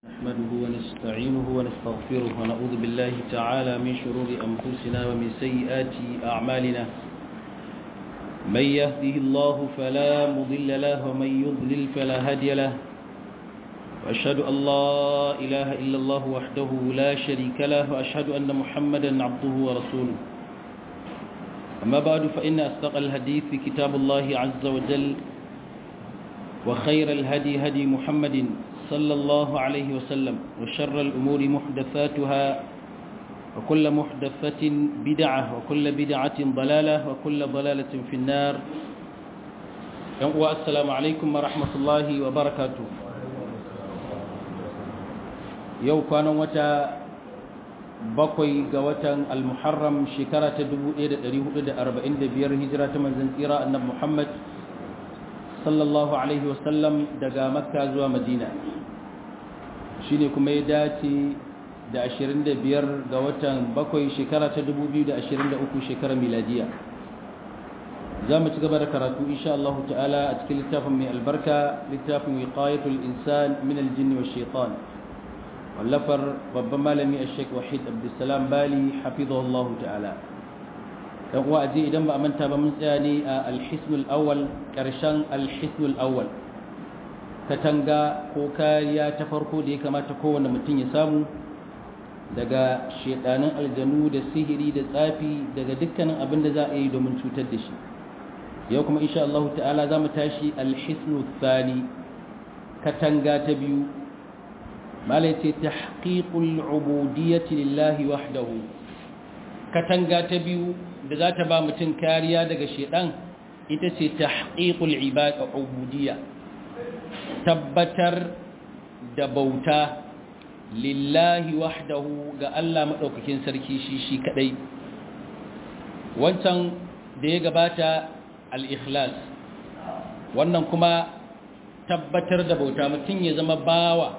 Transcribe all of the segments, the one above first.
نحمده ونستعينه ونستغفره ونعوذ بالله تعالى من شرور أنفسنا ومن سيئات أعمالنا من يهده الله فلا مضل له ومن يضلل فلا هادي له وأشهد أن لا إله إلا الله وحده لا شريك له وأشهد أن محمدا عبده ورسوله أما بعد فإن أصدق الحديث كتاب الله عز وجل وخير الهدي هدي محمد صلى الله عليه وسلم وشر الأمور محدثاتها وكل محدثة بدعة وكل بدعة ضلالة وكل ضلالة في النار والسلام عليكم ورحمة الله وبركاته يو كان وتا bakwai ga watan al-muharram shekara ta 1445 hijira ta manzon tsira annabi Muhammad sallallahu alaihi wasallam daga makka zuwa madina shine kuma ya dace da 25 ga watan bakwai shekara ta 2023 shekarar miladiya za mu ci gaba da karatu insha Allah ta'ala a cikin littafin mai albarka littafin wiqayatul insan min aljinn wa shaitan wallafar babban malami a sheik wahid abdulsalam bali hafizahullahu ta'ala dan uwa aje idan ba a manta ba mun tsaya ne a alhisnul awwal karshen alhisnul awwal katanga ko kariya ta farko da ya kamata kowane mutum ya samu daga shedanin aljanu da sihiri da tsafi daga dukkanin abin da za a yi domin cutar da shi yau kuma insha Allah ta'ala za mu tashi alhisnul thani katanga ta biyu malai ce tahqiqul ubudiyyati lillahi wahdahu katanga ta biyu da za ta ba mutum kariya daga shedan ita ce tahqiqul ibada ubudiyya tabbatar da bauta lillahi wahdahu ga Allah madaukakin sarki shi shi kadai wancan da ya gabata al-ikhlas wannan kuma tabbatar da bauta mutum ya zama bawa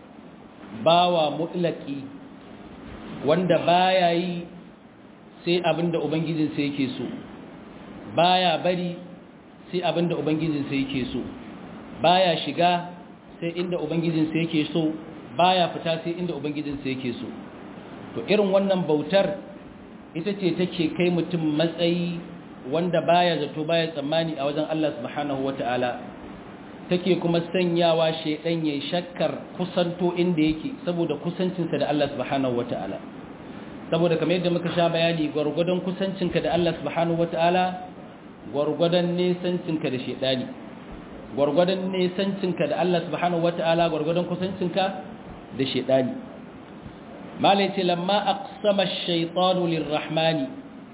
bawa mutlaki wanda baya yi sai abinda ubangijinsa yake so baya bari sai abinda ubangijinsa yake so baya shiga sai inda ubangijinsa yake so baya fita sai inda ubangijinsa yake so to irin wannan bautar ita ce take kai mutum matsayi wanda baya zato baya tsammani a wajen Allah subhanahu wataala take kuma sanyawa shedan yayin shakkar kusanto inda yake saboda kusancinsa da Allah subhanahu wataala saboda kamar yadda muka sha bayani gwargwadon kusancinka da Allah subhanahu wataala gwargwadon nesancinka da shedani gwargwadon nesancinka da Allah subhanahu wataala gwargwadon kusancinka da shedani malai ce lamma aqsama ash-shaytanu lirrahmani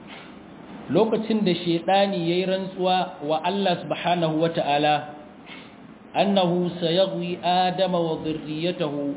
lokacin da shedani yayi rantsuwa wa Allah subhanahu wataala annahu sayagwi adama wa dhurriyyatahu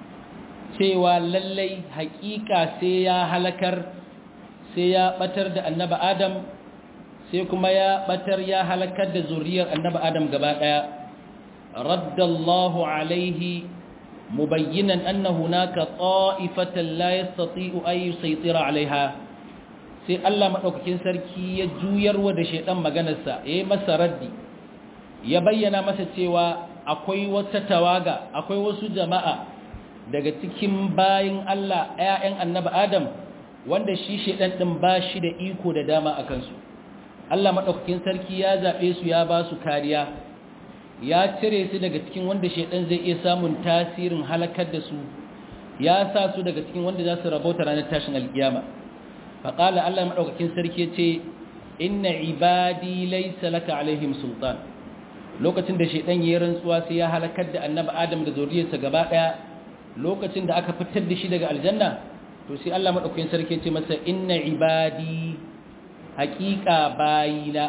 cewa lallai hakika sai ya halakar sai ya batar da annaba adam sai kuma ya batar ya halakar da zuriyar annaba adam gaba daya raddallahu alaihi mubayyinan anna hunaka ta'ifatan la yastati'u ay yusaytira alaiha sai Allah madaukakin sarki ya juyarwa da shedan maganarsa yayi masa raddi ya bayyana masa cewa akwai wata tawaga akwai wasu jama'a daga cikin bayin Allah ‘ya'yan annaba Adam wanda shi shaidan ɗin ba shi da iko da dama a kansu. Allah maɗaukakin sarki ya zaɓe su ya ba su kariya, ya cire su daga cikin wanda shaidan zai iya samun tasirin halakar da su, ya sa su daga cikin wanda za su rabauta ranar tashin alkiyama. Faƙala Allah maɗaukakin sarki ce, Inna ibadi laisa laka alaihim sultan. Lokacin da shaidan ya yi rantsuwa sai ya halakar da annaba Adam da zuriyarsa gaba ɗaya lokacin da aka fitar da shi daga aljanna to sai Allah madaukakin sarki ce masa inna ibadi haqiqa bayina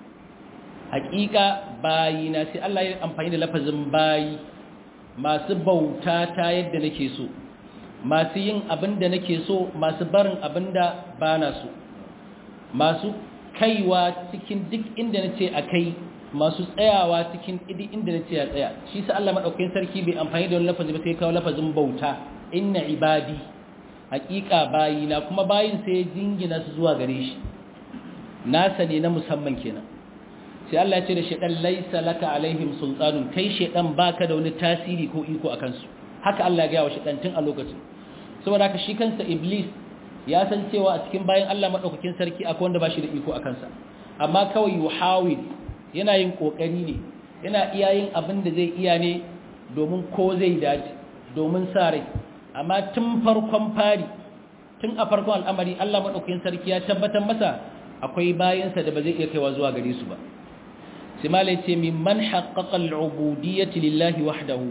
haqiqa bayina sai Allah ya amfani da lafazin bayi masu bauta ta yadda nake so masu yin abin da nake so masu barin abin da bana so masu kaiwa cikin duk inda nace akai masu tsayawa cikin idi inda na ce ya tsaya shi sa Allah madaukakin sarki bai amfani da wani lafazi ba sai kawo lafazin bauta inna ibadi haqiqa bayina kuma bayin sai ya jingina su zuwa gare shi nasa ne na musamman kenan sai Allah ya ce da shedan laisa laka alaihim sultanun kai shedan baka da wani tasiri ko iko akan su haka Allah ya gaya wa shaitan tun a lokacin saboda haka shi kansa iblis ya san cewa a cikin bayan Allah madaukakin sarki akwai wanda ba shi da iko a kansa amma kawai yuhawil yana yin kokari ne yana iya yin abin da zai iya ne domin ko zai dace domin sa rai amma tun farkon fari tun a farkon al'amari Allah madaukakin sarki ya tabbatar masa akwai bayansa da ba zai iya kaiwa zuwa gare su ba sai malai ce mimman haqqaqa al'ubudiyyati lillahi wahdahu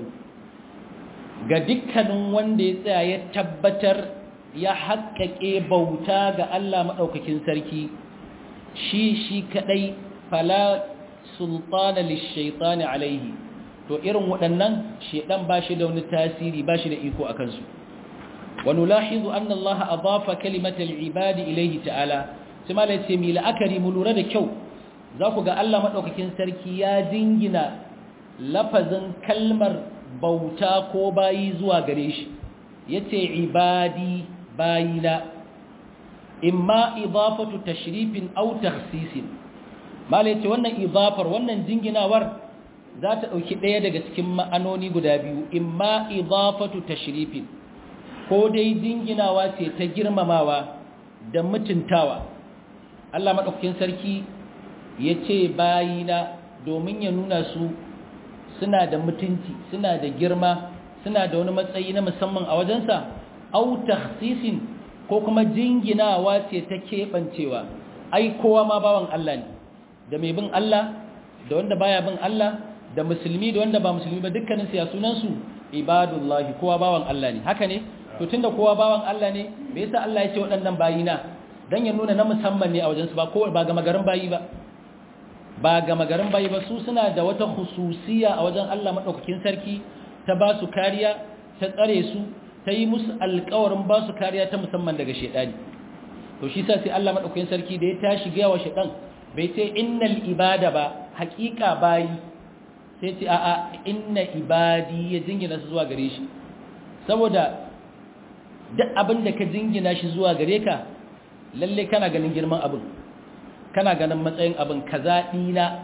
ga dukkanin wanda ya tsaya ya tabbatar ya haƙƙaƙe bauta ga Allah maɗaukakin sarki shi shi kaɗai fala sultana lishaitani alaihi to irin waɗannan shaidan ba shi da wani tasiri ba shi da iko a kansu wani lahizu an Allah a bafa kalimatar ibadi ilaihi ta'ala sai ma ce mi la'akari mu lura da kyau za ku ga Allah maɗaukakin sarki ya jingina lafazin kalmar bauta ko bayi zuwa gare shi ya ce ibadi bayina imma idafatu tashrifin aw takhsisin mala yace wannan idafar wannan jinginawar za ta dauki daya daga cikin ma'anoni guda biyu imma idafatu tashrifin ko dai jinginawa ce ta girmamawa da mutuntawa Allah madaukakin sarki yace bayina domin ya nuna su suna da mutunci suna da girma suna da wani matsayi na musamman a wajensa au takhsisin ko kuma jinginawa ce ta keɓancewa ai kowa ma bawan Allah ne da mai bin Allah da wanda baya bin Allah da musulmi da wanda ba musulmi ba dukkanin ya sunan su ibadullahi kowa bawan Allah ne haka ne to tunda kowa bawan Allah ne me yasa Allah ya ce waɗannan bayina dan ya nuna na musamman ne a wajensu ba ko ba ga magarin bayi ba ba ga magarin bayi ba su suna da wata hususiya a wajen Allah madaukakin sarki ta ba su kariya ta tsare su ta yi musu alkawarin ba su kariya ta musamman daga shaidani to shi sa sai Allah madaukakin sarki da ya tashi ga wa shaidan bai ce innal ibada ba haƙiƙa bayi sai ce a'a inna ibadi ya jingina su zuwa gare shi saboda duk abin da ka jingina shi zuwa gare ka lalle kana ganin girman abin kana ganin matsayin abin kaza dina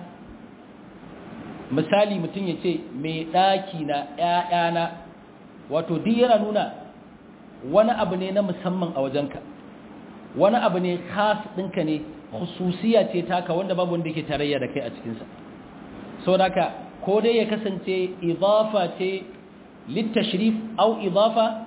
misali mutum ya ce mai ɗaki na ‘ya'yana wato duk yana nuna wani abu ne na musamman a wajenka wani abu ne khas ɗinka ne hususiya ce taka wanda babu wanda ke tarayya da kai a cikinsa sau da ka ko dai ya kasance idafa ce littashrif au idafa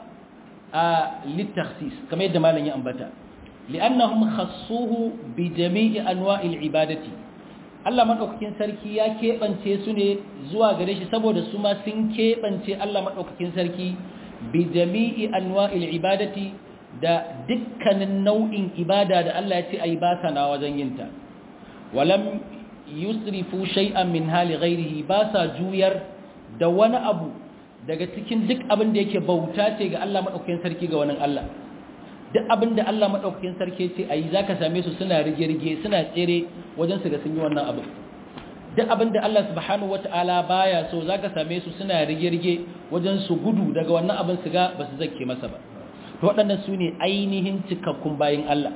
a littakhsis kamar yadda malam ya ambata li'annahum khassuhu bi jami'i anwa'il ibadati Allah maɗaukakin sarki ya keɓance su ne zuwa gare shi saboda su ma sun keɓance Allah maɗaukakin sarki bi jami'i anwa'il ibadati da dukkanin nau'in ibada da Allah ya ce ayi ba sa na wajen yinta walam yusrifu shay'an min hali ghairihi ba sa juyar da wani abu daga cikin duk abin da yake bauta ce ga Allah maɗaukakin sarki ga wani Allah duk abin da Allah maɗaukakin sarki ce a yi za ka same su suna rige-rige suna tsere wajen su ga sun yi wannan abin duk abin da Allah subhanahu wa ta'ala baya so za ka same su suna rige-rige wajen su gudu daga wannan abin su ga ba su zake masa ba to waɗannan su ne ainihin cikakkun bayin Allah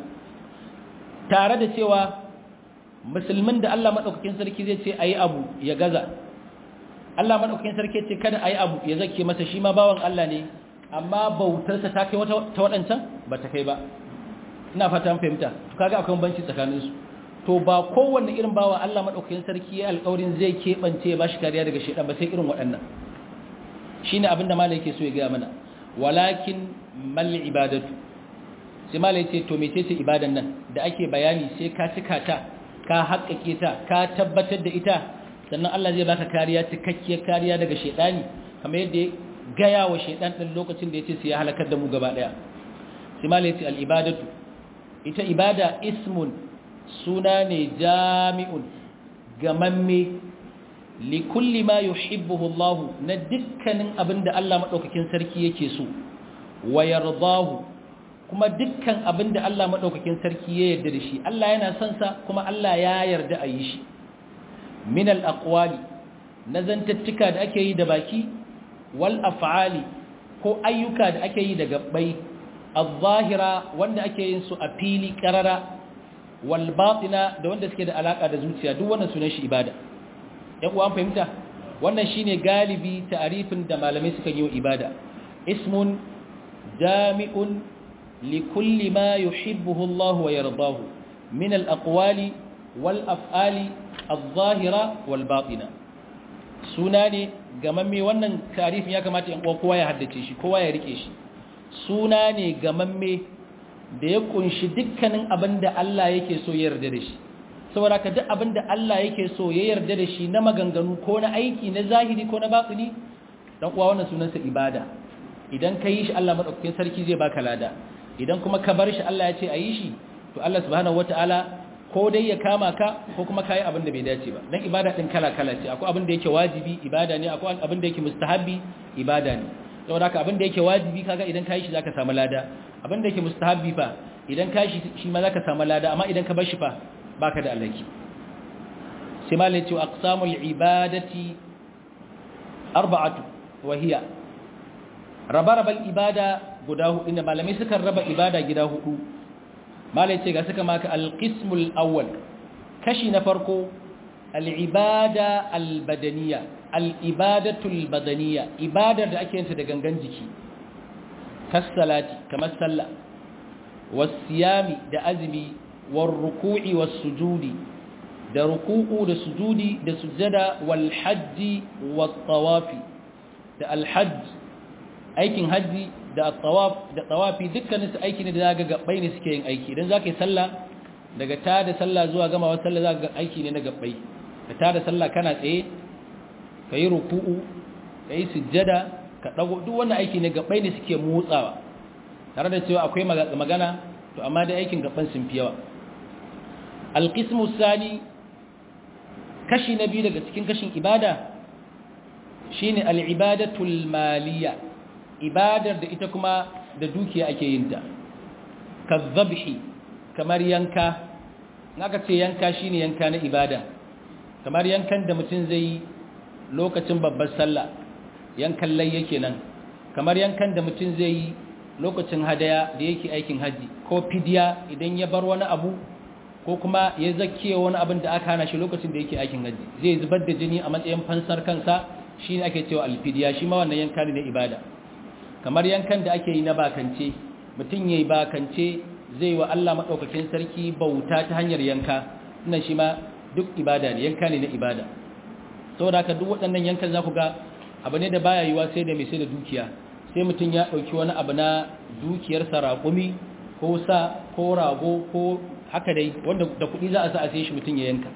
tare da cewa musulmin da Allah maɗaukakin sarki zai ce a yi abu ya gaza Allah maɗaukakin sarki ce kada a yi abu ya zake masa shi ma bawan Allah ne amma bautarsa ta kai ta waɗancan ba ta kai ba ina fata fahimta to kaga akwai banci tsakaninsu to ba kowanne irin bawa Allah madaukakin sarki ya alƙawarin zai keɓance ba shi kariya daga shedan ba sai irin waɗannan shine abin da malai yake so ya ga mana walakin mal ibadatu sai malai ce to mecece ibadan nan da ake bayani sai ka cika ta ka haƙƙake ta ka tabbatar da ita sannan Allah zai baka kariya cikakkiyar kariya daga shedani kamar yadda gaya wa shaidan ɗin lokacin da ya ce su ya halakar da mu gaba ɗaya simala ya ce al'ibadatu ita ibada ismun suna ne jami'un gamamme likulli ma yuhibbuhu Allah na dukkanin abin da Allah maɗaukakin sarki yake so wa yardahu kuma dukkan abin da Allah maɗaukakin sarki ya yarda da shi Allah yana son sa kuma Allah ya yarda a yi shi min al-aqwali na zantattuka da ake yi da baki wal af'ali ko ayyuka da ake yi da gabbai al-zahira wanda ake yin su a fili karara wal batina da wanda suke da alaka da zuciya duk wannan sunan shi ibada yan uwan fahimta wannan shine galibi ta'arifin da malamai suka yi wa ibada ismun jami'un likulli ma yuhibbuhu Allah wa yardahu min al-aqwali wal af'ali adh-dhahira wal batina suna ne gamamme wannan tarifin ya kamata in kowa ya haddace shi kowa ya rike shi suna ne gamamme da ya kunshi dukkanin abin da Allah yake so ya yarda da shi saboda ka duk abin da Allah yake so ya yarda da shi na maganganu ko na aiki na zahiri ko na batini dan uwa wannan sunansa ibada idan ka yi shi Allah madaukakin sarki zai baka lada idan kuma ka bar shi Allah ya ce a yi shi to Allah subhanahu wataala ko dai ya kama ka ko kuma kai abin da bai dace ba dan ibada din kala kala ce akwai abin da yake wajibi ibada ne akwai abin da yake mustahabi ibada ne saboda haka abin da yake wajibi kaga idan kai shi zaka samu lada abin da yake mustahabi fa idan kai shi shi ma zaka samu lada amma idan ka bar shi fa baka da alaki sai malai ce aqsamul ibadati arba'atu wa hiya rabarabal ibada guda hudu ne malamai suka raba ibada gida hudu malai ce ga suka maka alqismul awwal kashi na farko al'ibada albadaniya al'ibadatul badaniya ibadar da ake yanta da gangan jiki kassalati kamar sallah wasiyami da azumi war ruku'i was sujudi da ruku'u da sujudi da sujada wal hajji wat tawafi da al hajj aikin hajji da tawaf da tawafi dukkanin su aiki ne da zaka gabbai ne suke yin aiki idan zaka yi sallah daga ta da sallah zuwa gamawa sallah zaka ga aiki ne na gabbai ka ta da sallah kana tsaye ka yi ruku'u ka yi sujjada ka dago duk wannan aiki ne gabbai ne suke motsawa tare da cewa akwai magana to amma da aikin gaban sun fi yawa alqismu sani kashi na biyu daga cikin kashin ibada shine al-ibadatul maliyya ibadar da ita kuma da dukiya ake yin ta kazzabhi kamar yanka naka ce yanka shine yanka na ibada kamar yankan da mutum zai yi lokacin babbar sallah yankan layya kenan kamar yankan da mutum zai yi lokacin hadaya da yake aikin haji ko fidiya idan ya bar wani abu ko kuma ya zakiye wani abin da aka hana shi lokacin da yake aikin haji zai zubar da jini a matsayin fansar kansa shine ake cewa alfidiya shi ma wannan yanka ne na ibada kamar yankan da ake yi na bakance mutum yayi bakance zai wa Allah madaukakin sarki bauta ta hanyar yanka wannan shi ma duk ibada ne yanka ne na ibada saboda haka duk waɗannan yankan za ku ga abu ne da baya yiwa sai da mai sai da dukiya sai mutum ya ɗauki wani abu na dukiyar raƙumi ko sa ko rago ko haka dai wanda da kuɗi za a sa a sai shi mutum ya yanka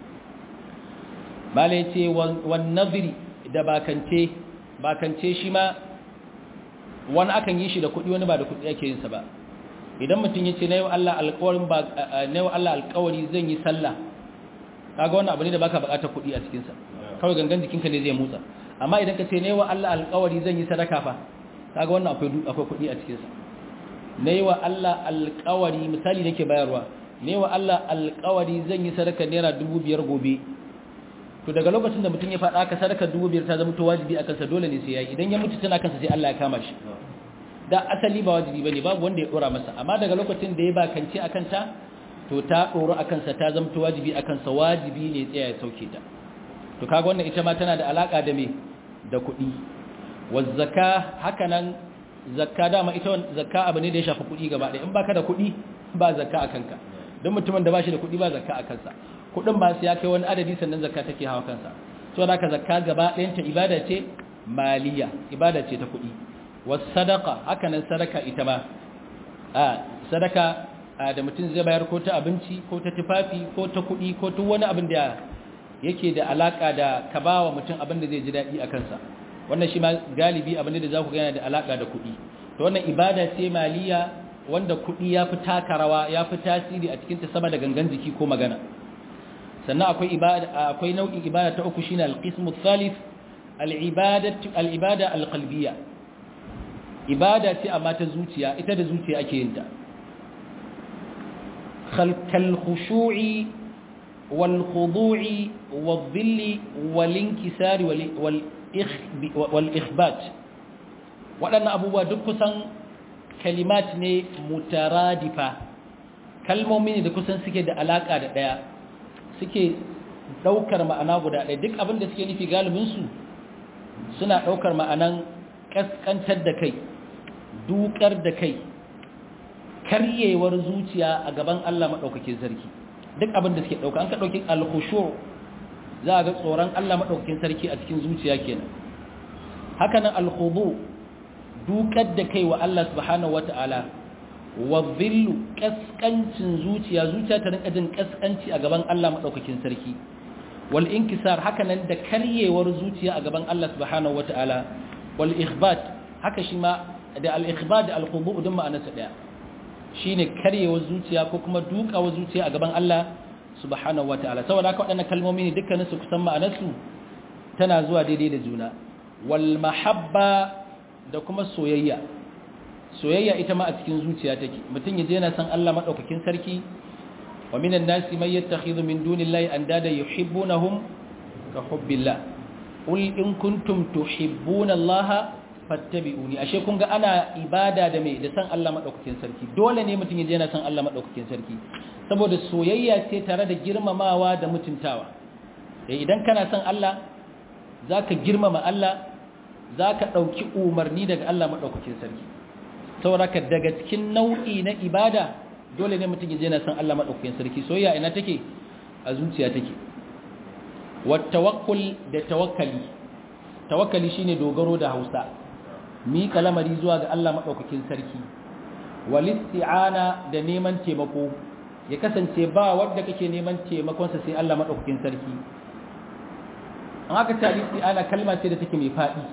bala ya ce wan naziri da bakance bakance shi ma wani akan yi shi da kuɗi wani ba da kuɗi ake yinsa ba idan mutum ya ce na yau Allah alƙawari zan yi sallah kaga wannan abu ne da baka bukatar kuɗi a cikinsa kawai gangan jikinka ne zai motsa amma idan ka ce ne wa Allah alƙawari zan yi sadaka fa kaga wannan akwai akwai kuɗi a cikinsa ne wa Allah alƙawari misali nake bayarwa ne wa Allah alƙawari zan yi sadaka naira dubu biyar gobe to daga lokacin da mutum ya faɗa ka sadaka dubu biyar ta zama to wajibi akan sa dole ne sai yayi idan ya mutu tana kansa sai Allah ya kama shi da asali ba wajibi bane babu wanda ya dora masa amma daga lokacin da ya bakance akan ta to ta ɗoro a kansa ta zamto wajibi a kansa wajibi ne tsaya ya sauke ta to kaga wannan ita ma tana da alaƙa da me da kuɗi wazzaka haka nan zakka dama ita zakka abu ne da ya shafi kuɗi gaba ɗaya in baka da kuɗi ba zakka a kanka don mutumin da ba shi da kuɗi ba zakka a kansa kuɗin ba su ya kai wani adadi sannan zakka take hawa kansa so da ka zakka gaba ɗayanta ibada ce maliya ibada ce ta kuɗi wasu sadaka haka nan sadaka ita ma a sadaka da mutum zai bayar ko ta abinci ko ta tufafi ko ta kuɗi ko ta wani abin da yake da alaka da ka ba wa mutum abin da zai ji daɗi a kansa wannan shi ma galibi abin da za ku gana da alaka da kuɗi to wannan ibada ce maliya wanda kuɗi ya fi taka rawa ya fi tasiri a cikinta sama da gangan jiki ko magana sannan akwai ibada akwai nau'in ibada ta uku shine al-qismu thalith al-ibadatu al-ibada al-qalbiyya ibada ce amma ta zuciya ita da zuciya ake yin ta كالخشوع والخضوع والظل والانكسار والإخبات waɗannan abubuwa duk kusan kalimat ne mutaradifa kalmomi ne da kusan suke da alaƙa da ɗaya suke ɗaukar ma'ana guda ɗaya duk abin da suke nufi galibinsu suna ɗaukar ma'anan ƙasƙantar da kai dukar da kai karyewar zuciya a gaban Allah maɗaukakin sarki duk abin da suke ɗauka an ka ɗauki alkhushu za a ga tsoron Allah maɗaukakin sarki a cikin zuciya kenan hakanan alkhudu dukar da kai wa Allah subhanahu wata'ala wa dhillu kaskancin zuciya zuciya ta rinka jin kaskanci a gaban Allah maɗaukakin sarki wal inkisar hakanan da karyewar zuciya a gaban Allah subhanahu wata'ala wal ikhbat haka shi ma da al ikhbat da al khudu din ma'anarsa daya shine karyewar zuciya ko kuma dukawar zuciya a gaban Allah subhanahu wataala saboda haka waɗannan kalmomi ne dukkanin su kusan ma'anarsu tana zuwa daidai da juna wal mahabba da kuma soyayya soyayya ita ma a cikin zuciya take mutum yaje yana san Allah madaukakin sarki wa minan nasi may yattakhidhu min dunillahi andada yuhibbunahum ka hubbillah qul in kuntum tuhibbuna Allah fattabi'uni ashe kun ga ana ibada da mai da san Allah madaukakin sarki dole ne mutum ya je yana san Allah madaukakin sarki saboda soyayya ce tare da girmamawa da mutuntawa eh idan kana san Allah zaka girmama Allah zaka dauki umarni daga Allah madaukakin sarki saboda ka daga cikin nau'i na ibada dole ne mutum ya je yana san Allah madaukakin sarki soyayya ina take a zuciya take wat tawakkul da tawakkali tawakkali shine dogaro da Hausa miƙa lamari zuwa ga Allah maɗaukakin sarki walisti'ana da neman taimako ya kasance ba wadda kake neman taimakonsa sai Allah maɗaukakin sarki an aka ce alisti'ana kalma ce da take mai faɗi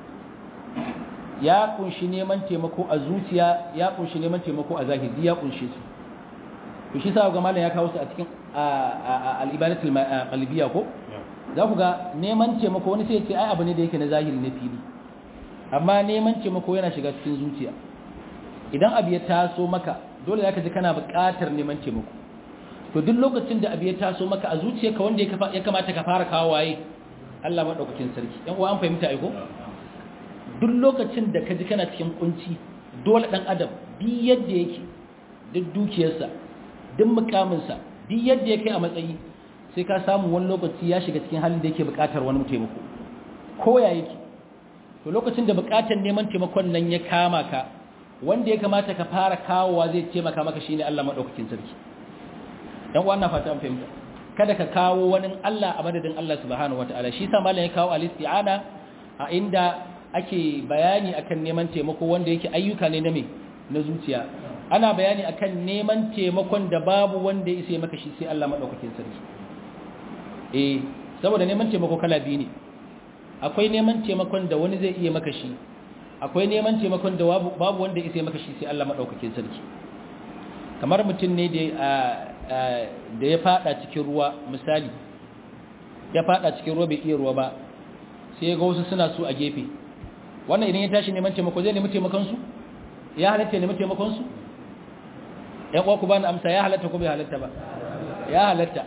ya kunshi neman taimako a zuciya ya kunshi neman taimako a zahiri ya kunshi su to shi sa ga malam ya kawo su a cikin al-ibadatul qalbiyya ko za ku ga neman taimako wani sai ya ce ai abu ne da yake na zahiri na fili amma neman taimako yana shiga cikin zuciya idan abu ya taso maka dole zaka ji kana buƙatar neman taimako to duk lokacin da abu ya taso maka a zuciyarka wanda ya kamata ka fara kawo waye Allah madaukakin sarki ɗan uwa an fahimta ai ko duk lokacin da ka ji kana cikin kunci dole dan adam bi yadda yake duk dukiyarsa duk mukaminsa duk yadda yake a matsayi sai ka samu wani lokaci ya shiga cikin halin da yake buƙatar wani taimako ko ya yake to lokacin da bukatar neman taimakon nan ya kama ka wanda ya kamata ka fara kawowa zai taimaka maka shine Allah madaukakin sarki dan wannan fata an fahimta kada ka kawo wani Allah a madadin Allah subhanahu wataala shi yasa malam ya kawo al-isti'ana a inda ake bayani akan neman taimako wanda yake ayyuka ne na me na zuciya ana bayani akan neman taimakon da babu wanda ya isa maka shi sai Allah madaukakin sarki eh saboda neman taimako kala biyu ne akwai neman taimakon da wani zai iya maka shi akwai neman taimakon da babu wanda ya maka shi sai Allah madaukakin sarki kamar mutum ne da da ya fada cikin ruwa misali ya fada cikin ruwa bai iya ruwa ba sai ya ga wasu suna su a gefe wannan idan ya tashi neman taimako zai nemi taimakon su ya halatta nemi taimakon su ya kwa ku bani amsa ya halatta ko bai halatta ba ya halatta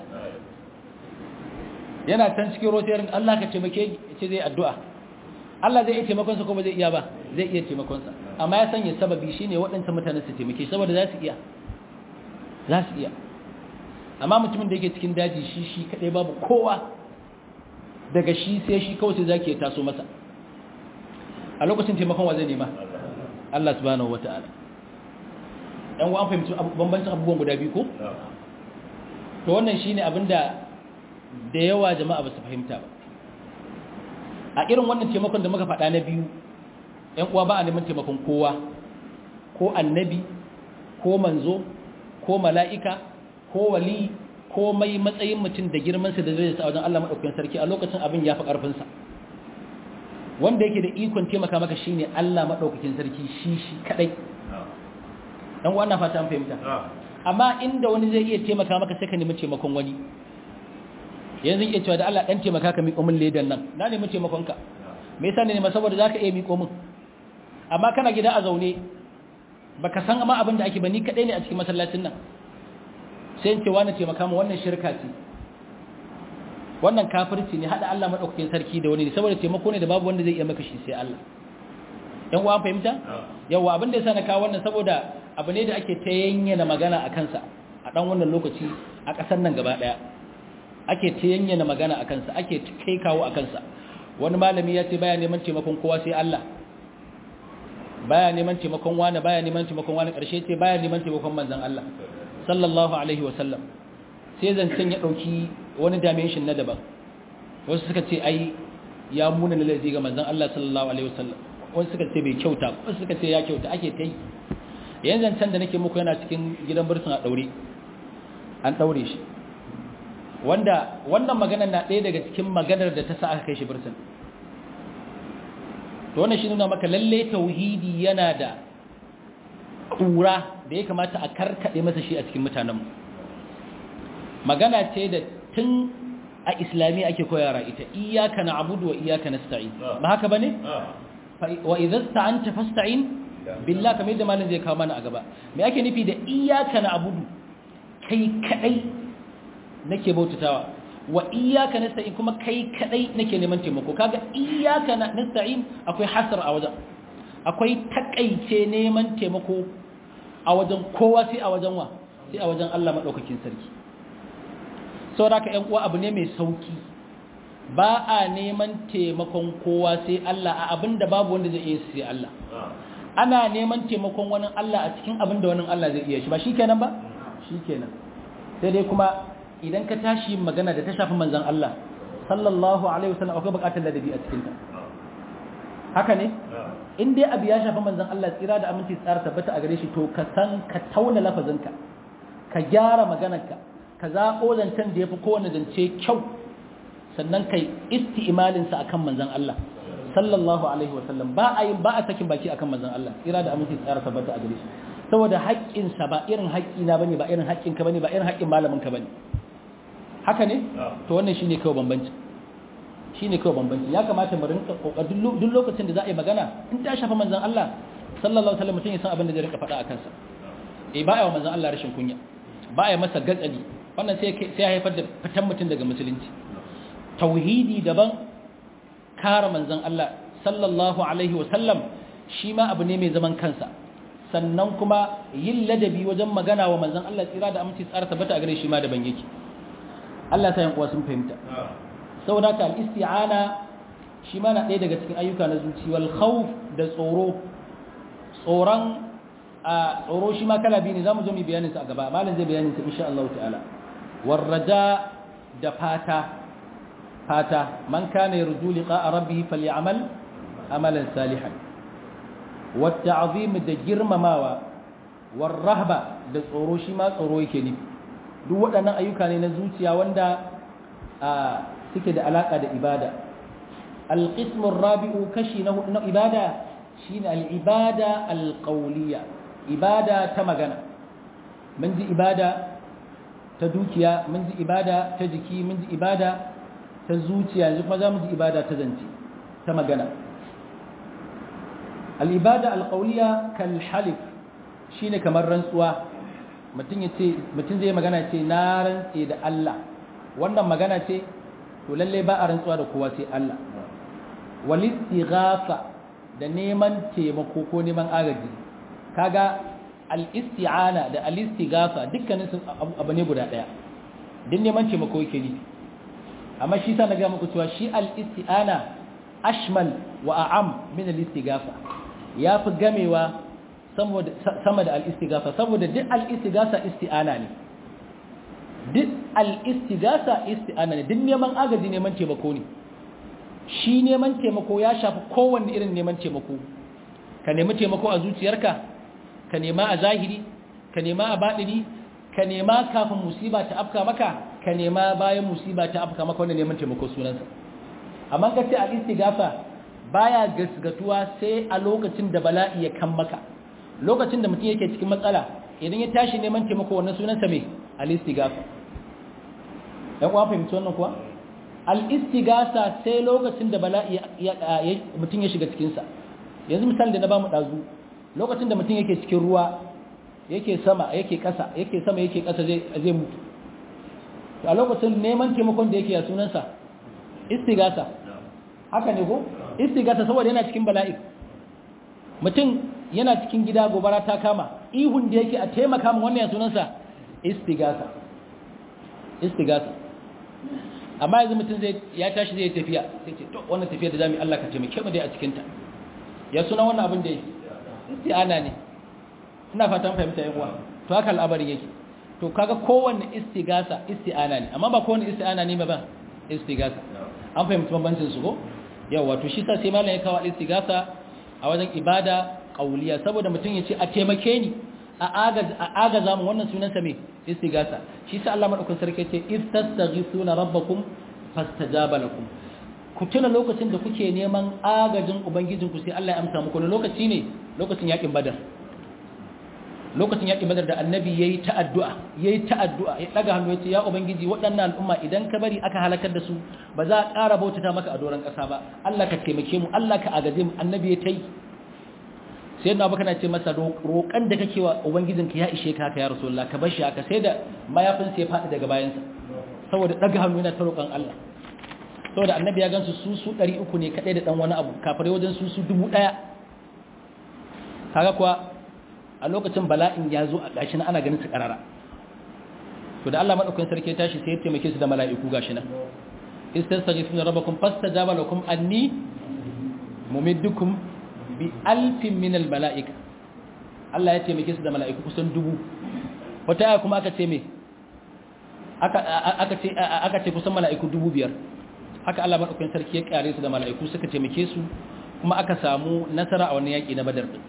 yana can cikin rotarin Allah ka taimake ce zai addu'a Allah zai iya taimakonsa ko ba zai iya ba zai iya taimakonsa amma ya sanya sababi shine waɗansu mutane su taimake saboda za su iya za su iya amma mutumin da yake cikin daji shi shi kadai babu kowa daga shi sai shi kawai sai zaki ya taso masa a lokacin taimakon wa zai nema Allah subhanahu wata'ala dan wa an fahimci bambancin abubuwan guda biyu ko to wannan shine abinda da yawa jama'a ba su fahimta ba a irin wannan taimakon da muka faɗa na biyu ‘yan uwa ba a neman taimakon kowa ko annabi ko manzo ko mala'ika ko wali ko mai matsayin mutum da girmansa da zai sa wajen Allah maɗaukakin sarki a lokacin abin ya fi ƙarfinsa wanda yake da ikon taimaka maka shi ne Allah maɗaukakin sarki shi shi kaɗai ɗan uwa na fata an fahimta amma inda wani zai iya taimaka maka sai ka nemi taimakon wani yanzu iya cewa da Allah dan taimaka ka miƙo min ledan nan na nemi taimakonka me yasa ne saboda zaka iya miƙo min amma kana gida a zaune baka san amma abin da ake ba ni kadai ne a cikin masallacin nan sai in ce wani taimaka mu wannan shirka ce wannan kafirci ne hada Allah madaukakin sarki da wani ne saboda taimako ne da babu wanda zai iya maka shi sai Allah yan uwa fahimta yawa abin da yasa na kawo wannan saboda abu ne da ake ta yanyana magana a kansa a dan wannan lokaci a ƙasar nan gaba daya ake ta yanyana magana a kansa ake kai kawo a kansa wani malami ya ce baya neman taimakon kowa sai Allah baya neman taimakon wani baya neman taimakon wani ƙarshe ce baya neman taimakon manzon Allah sallallahu alaihi wasallam sai zancen ya ɗauki wani dimension na daban wasu suka ce ai ya muna na laifi ga manzon Allah sallallahu alaihi wasallam wasu suka ce bai kyauta wasu suka ce ya kyauta ake ta yi yanzu zancen da nake muku yana cikin gidan birtin a ɗaure an ɗaure shi wanda wannan maganar na ɗaya daga cikin maganar da ta sa aka kai shi birtin to wannan shi nuna maka lalle tauhidi yana da ƙura da ya kamata a karkaɗe masa shi a cikin mutanenmu magana ce da tun a islami ake koyara ita iyaka na abudu wa iyaka na sta'in ba haka ba ne? wa idan sta'anta fasta'in billah kamar yadda malin zai kawo mana a gaba me ake nufi da iyaka na abudu kai kadai nake bautatawa wa iyaka nasta'in kuma kai kadai nake neman taimako kaga iyaka nasta'in akwai hasar a wajen akwai takaice neman taimako a wajen kowa sai a wajen wa sai a wajen Allah madaukakin sarki saboda ka ƴan uwa abu ne mai sauki ba a neman taimakon kowa sai Allah a abinda babu wanda zai iya sai Allah ana neman taimakon wani Allah a cikin abinda wani Allah zai iya shi ba shikenan ba shikenan sai dai kuma idan ka tashi magana da ta shafi manzan Allah sallallahu alaihi wasallam akwai bukatar ladabi a cikinta haka ne in dai abu ya shafi manzan Allah tsira da aminci tsara tabbata a gare shi to ka san ka tauna lafazinka ka gyara maganarka ka zaɓo zancen da ya fi kowane zance kyau sannan kai isti'imalinsa akan manzan Allah sallallahu alaihi wasallam ba a yin ba a sakin baki akan manzan Allah tsira da aminci tsara tabbata a gare shi saboda haƙƙinsa ba irin haƙƙina bane ba irin haƙƙinka bane ba irin haƙƙin malaminka bane haka ne to wannan shine kawai bambanci shine kawai bambanci ya kamata mu rinka kokari duk lokacin da za a yi magana in ta shafa manzon Allah sallallahu alaihi wasallam mutum ya san abin da zai rinka faɗa akan sa eh ba ya wa manzon Allah rashin kunya ba ya masa gatsali wannan sai sai ya haifar da fitan mutum daga musulunci tauhidi daban kare manzon Allah sallallahu alaihi wasallam shi ma abu ne mai zaman kansa sannan kuma yin ladabi wajen magana wa manzon Allah tsira da aminci tsara tabbata a gare shi ma daban yake Allah ta yankuwa sun fahimta saboda ka al-isti'ana shi ma na ɗaya daga cikin ayyuka na zuci wal khawf da tsoro tsoron a tsoro shi ma kala biyu ne zamu zo mu bayanin sa a gaba malam zai bayanin sa insha Allah ta'ala war raja da fata fata man kana yarju liqa'a rabbih falyamal amalan salihan wat ta'zim da girmamawa war rahba da tsoro shi ma tsoro yake nufi duk waɗannan ayyuka ne na zuciya wanda suke da alaƙa da ibada alƙismun rabi'u kashi na hudu na ibada shine al'ibada alƙauliya ibada ta magana mun ji ibada ta dukiya mun ji ibada ta jiki mun ji ibada ta zuciya yanzu kuma za mu ji ibada ta zance ta magana al'ibada alƙauliya kalhalif shine kamar rantsuwa mutum zai magana ce na rantse da Allah wannan magana ce to lalle ba a rantsuwa da kowa sai Allah walistighafa da neman taimako ko neman agaji kaga al-isti'ana da al-istighafa dukkanin su abu ne guda daya din neman taimako yake ni amma shi sa na ga muku cewa shi al-isti'ana ashmal wa a'am min al-istighafa yafi gamewa sama da al'istigasa saboda duk al'istigasa isti'ana ne duk al'istigasa isti'ana ne duk neman agaji neman taimako ne shi neman taimako ya shafi kowanne irin neman taimako ka nemi taimako a zuciyarka ka nema a zahiri ka nema a baɗini ka nema kafin musiba ta afka maka ka nema bayan musiba ta afka maka wanda neman taimako sunansa amma ka ce al'istigasa baya gasgatuwa sai a lokacin da bala'i ya kan maka lokacin da mutum yake cikin matsala idan ya tashi neman taimako wannan sunansa mai al-istighatha dan uwa fahimci wannan kuwa al-istighatha sai lokacin da bala'i mutum ya shiga cikin sa yanzu misali da na bamu dazu lokacin da mutum yake cikin ruwa yake sama yake kasa yake sama yake kasa zai zai mutu to a lokacin neman taimakon da yake ya sunansa istighatha haka ne ko istighatha saboda yana cikin bala'i mutum yana cikin gida gobara ta kama ihun da yake a taimaka min wannan sunansa istigasa istigasa amma yanzu mutum zai ya tashi zai tafiya sai ce to wannan tafiya da zamu Allah ka taimake mu dai a cikin ta ya suna wannan abin da yake isti'ana ne ina fatan fahimta yan uwa to haka al'amarin yake to kaga kowanne istigasa isti'ana ne amma ba kowanne isti'ana ne ba ba istigasa an fahimci bambancin su ko yawa to shi sa sai malam ya kawo istigasa a wajen ibada qauliya saboda mutum ya ce a taimake ni a agaza mu wannan sunansa me istigasa shi sa Allah madaukakin sarki ce istastaghithuna rabbakum fastajaba lakum ku tuna lokacin da kuke neman agajin ubangijinku sai Allah ya amsa muku lokaci ne lokacin yakin badar lokacin yakin badar da annabi yayi ta addu'a yayi ta addu'a ya daga hannu yace ya ubangiji waɗannan al'umma idan ka bari aka halakar da su ba za a ƙara bautata maka a doron ƙasa ba Allah ka taimake mu Allah ka agaje mu annabi ya tai sai na baka na ce masa roƙan da kake wa ubangijinka ya ishe ka haka ya rasulullah ka bar shi haka sai da mayafin sai ya faɗi daga bayansa saboda daga hannu yana ta roƙon Allah saboda annabi ya gansu su su 300 ne kadai da dan wani abu kafare wajen su su 1000 kaga kuwa a lokacin bala'in ya zo a gashi na ana ganin su karara to da Allah madaukakin sarki ya tashi sai ya taimake su da mala'iku gashi nan istastaghithuna rabbakum fastajaba lakum anni mumiddukum bi alfin min al mala'ika Allah ya taimake su da mala'iku kusan dubu wata aya kuma aka ce me aka aka ce aka ce kusan mala'iku dubu biyar haka Allah madaukakin sarki ya kare su da mala'iku suka taimake su kuma aka samu nasara a wannan yaki na Badar din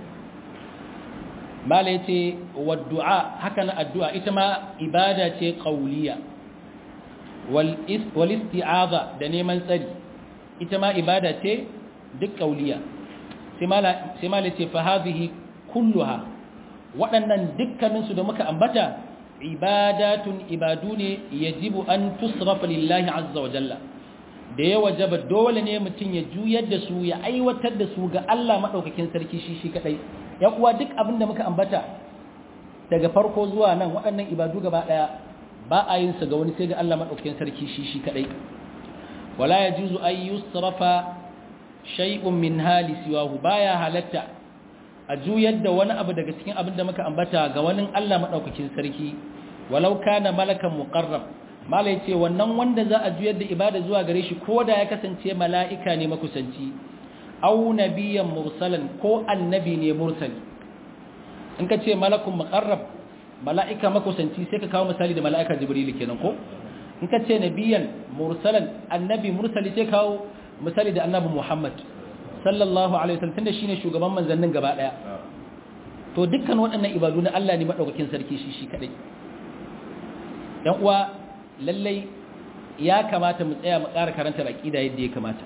mala yace wa du'a haka na addu'a ita ma ibada ce qauliya wal wal isti'aza da neman tsari ita ma ibada ce duk qauliya sai mala sai mala yace fa hadhihi kulluha waɗannan dukkanin su da muka ambata ibadatun ibadu ne yajibu an tusrafa lillahi azza wa jalla da ya wajaba dole ne mutum ya juyar da su ya aiwatar da su ga Allah maɗaukakin sarki shi shi kaɗai ya kuwa duk abin da muka ambata daga farko zuwa nan waɗannan ibadu gaba ɗaya ba a yin su ga wani sai ga Allah maɗaukakin sarki shi shi kaɗai wala ya juzu an yusrafa shay'un min hali siwahu baya halatta a juyar da wani abu daga cikin abin da muka ambata ga wani Allah maɗaukakin sarki walau kana malakan muqarrab mala ya ce wannan wanda za a juyar da ibada zuwa gare shi ko da ya kasance mala'ika ne makusanci au nabiyan mursalan ko annabi ne mursali in ka ce malakun makarrab mala'ika makusanci sai ka kawo misali da mala'ika jibril kenan ko in ka ce nabiyan mursalan annabi mursali sai kawo misali da annabi muhammad sallallahu alaihi wasallam tunda shine shugaban manzannin gaba daya to dukkan waɗannan ibadu na Allah ne madaukakin sarki shi shi kadai yan uwa lallai ya kamata mu tsaya mu ƙara karanta aƙida yadda ya kamata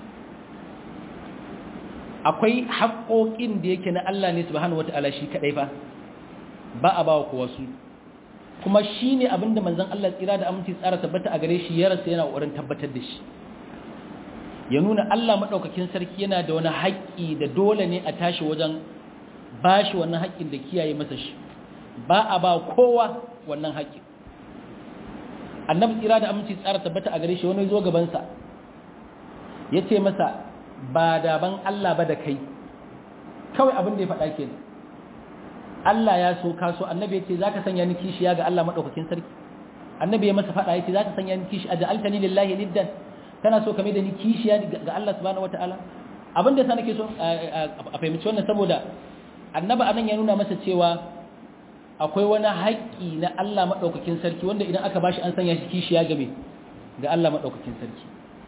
akwai haƙoƙin da yake na Allah ne subhanahu wata'ala shi kadai fa ba a bawa kowa su kuma shine abinda manzon Allah tsira da aminci tsara tabbata a gare shi ya rasa yana ƙoƙarin tabbatar da shi ya nuna Allah madaukakin sarki yana da wani haƙƙi da dole ne a tashi wajen bashi wannan haƙƙin da kiyaye masa shi ba a ba kowa wannan haƙƙin annabi tsira da aminci tsara tabbata a gare shi wani zo gabansa ya ce masa ba daban Allah ba da kai kawai abin da ya faɗa ke Allah ya so ka so annabi ya ce za ka sanya ni kishiya ga Allah maɗaukakin sarki annabi ya masa faɗa ya ce za ka sanya ni kishi a ja'altani lillahi niddan kana so ka mai da ni kishiya ga Allah subhanahu wataala abin da sa nake so a fahimci wannan saboda annabi anan ya nuna masa cewa akwai wani haƙƙi na Allah maɗaukakin sarki wanda idan aka bashi an sanya shi kishiya game ga Allah maɗaukakin sarki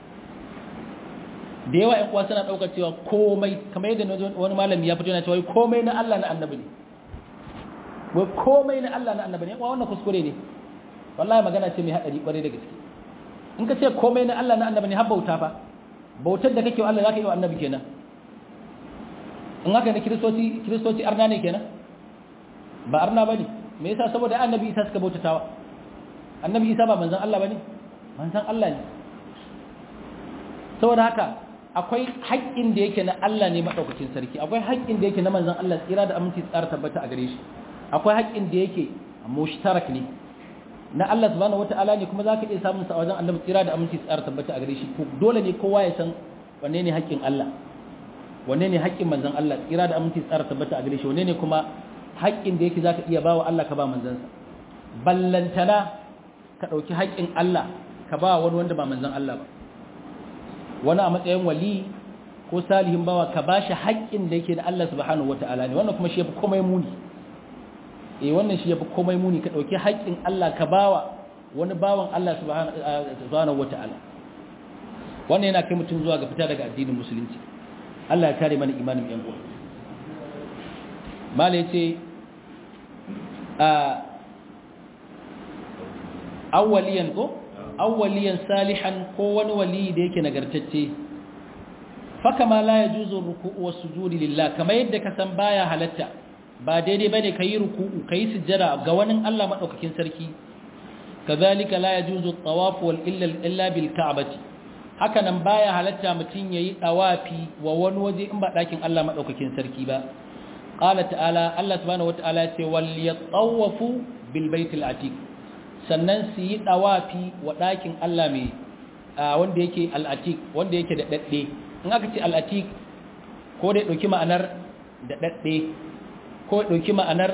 da yawa ‘yan uwa suna ɗaukar cewa komai kamar yadda wani malami ya fito yana cewa komai na Allah na annabi ne wai komai na Allah na annabi ne wa wannan kuskure ne wallahi magana ce mai haɗari ƙwarai da gaske in ka ce komai na Allah na annabi ne har bauta fa bautar da kake wa Allah za ka yi wa annabi kenan in haka ne kiristoci kiristoci arna ne kenan ba arna bane me yasa saboda annabi Isa suka bautatawa annabi Isa ba manzon Allah bane manzon Allah ne saboda haka akwai haƙƙin da yake na Allah ne madaukakin sarki akwai haƙƙin da yake na manzon Allah tsira da aminci tsara tabbata a gare shi akwai haƙƙin da yake mushtarak ne na Allah subhanahu wata'ala ne kuma zaka iya samun sa a wajen annabi tsira da aminci tsara tabbata a gare shi dole ne kowa ya san wanne ne haƙƙin Allah wanne ne haƙƙin manzon Allah tsira da aminci tsara tabbata a gare shi wanne ne kuma haƙƙin da yake za ka iya ba wa Allah ka ba manzansa ballantana ka ɗauki haƙƙin Allah ka ba wani wanda ba manzan Allah ba wani a matsayin wali ko salihin bawa ka bashi haƙƙin da yake da Allah subhanahu wata'ala ne wannan kuma shi yafi komai muni eh wannan shi yafi komai muni ka dauki haƙƙin Allah ka bawa wani bawan Allah subhanahu wata'ala wannan yana kai mutum zuwa ga fita daga addinin musulunci Allah ya kare mana imanin yan uwa mala yace a awwaliyan ko awwaliyan salihan ko wani wali da yake nagartacce fakama la yajuzu ruku'u was sujudi lillah kamar yadda ka san baya halatta ba daidai bane kai ruku'u kai sujjada ga wani Allah madaukakin sarki kazalika la yajuzu at-tawaf wal illa illa bil ka'bati haka nan baya halatta mutun yayi tawafi wa wani waje in ba dakin Allah madaukakin sarki ba qala ta'ala Allah subhanahu wata'ala ya ce wal yatawafu bil baitil atiq sannan su yi tawafi wa dakin Allah mai wanda yake al-atiq wanda yake da dadde in aka ce al-atiq ko dai dauki ma'anar da dadde ko dauki ma'anar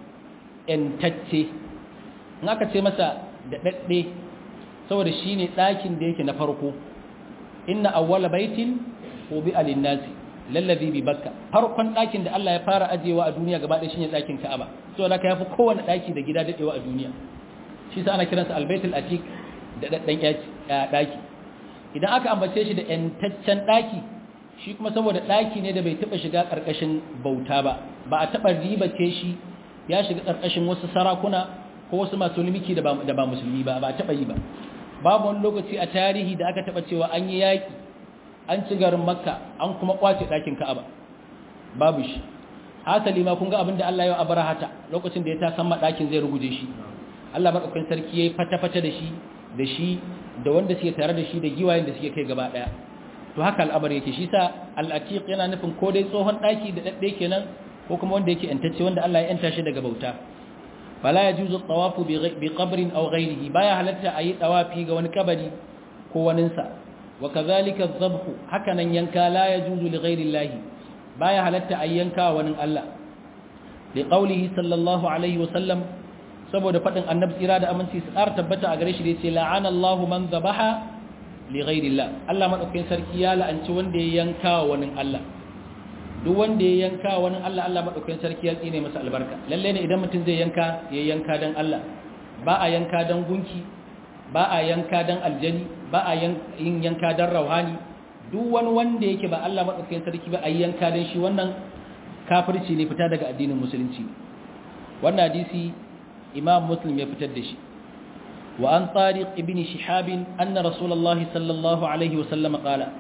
entacce in aka ce masa da dadde saboda shine dakin da yake na farko inna awwala baitin ubi alinnasi lallazi bi bakka farkon dakin da Allah ya fara ajewa a duniya gaba ɗaya shine dakin Ka'aba so da ka yafi kowanne daki da gida dadewa a duniya shi sa ana kiransa albaitul atiq da daddan daki idan aka ambace shi da yantaccen daki shi kuma saboda daki ne da bai taba shiga karkashin bauta ba ba a taba ribace shi ya shiga karkashin wasu sarakuna ko wasu masu limiki da ba da ba musulmi ba ba a taba yi ba babu wani lokaci a tarihi da aka taba cewa an yi yaki an ci garin makka an kuma kwace ɗakin ka'aba babu shi hasali ma kun ga abin da Allah ya abarahata lokacin da ya ta samma ɗakin zai ruguje shi Allah madaukakin sarki yayi fata-fata da shi da shi da wanda suke tare da shi da giwayen da suke kai gaba daya to haka al'amari yake shi sa al-atiq yana nufin ko dai tsohon ɗaki da dadde kenan ko kuma wanda yake yantacce wanda Allah ya yanta shi daga bauta fala yajuzu at-tawafu bi qabrin aw ghayrihi baya halatta ayi tawafi ga wani kabari ko waninsa وكذلك الذبح hakanan yanka la yajuzu li ghayri Allah baya halatta ayyanka wani Allah li qawlihi sallallahu alaihi wa sallam saboda fadin annabi tsira da aminci sar tabbata a gare shi da yace la'ana Allah man dhabaha li ghayri Allah Allah madaukakin sarki ya la'anci wanda ya yanka wani Allah duk wanda ya yanka wani Allah Allah madaukakin sarki ya tsine masa albarka lalle ne idan mutum zai yanka ya yanka dan Allah ba a yanka dan gunki ba a yanka dan aljani ba a yin yanka dan rauhani duk wani wanda yake ba Allah madaukakin sarki ba a yanka dan shi wannan kafirci ne fita daga addinin musulunci wannan hadisi imam muslim ya fitar da shi wa an tariq ibn shihab anna rasulullah sallallahu alaihi wa sallam qala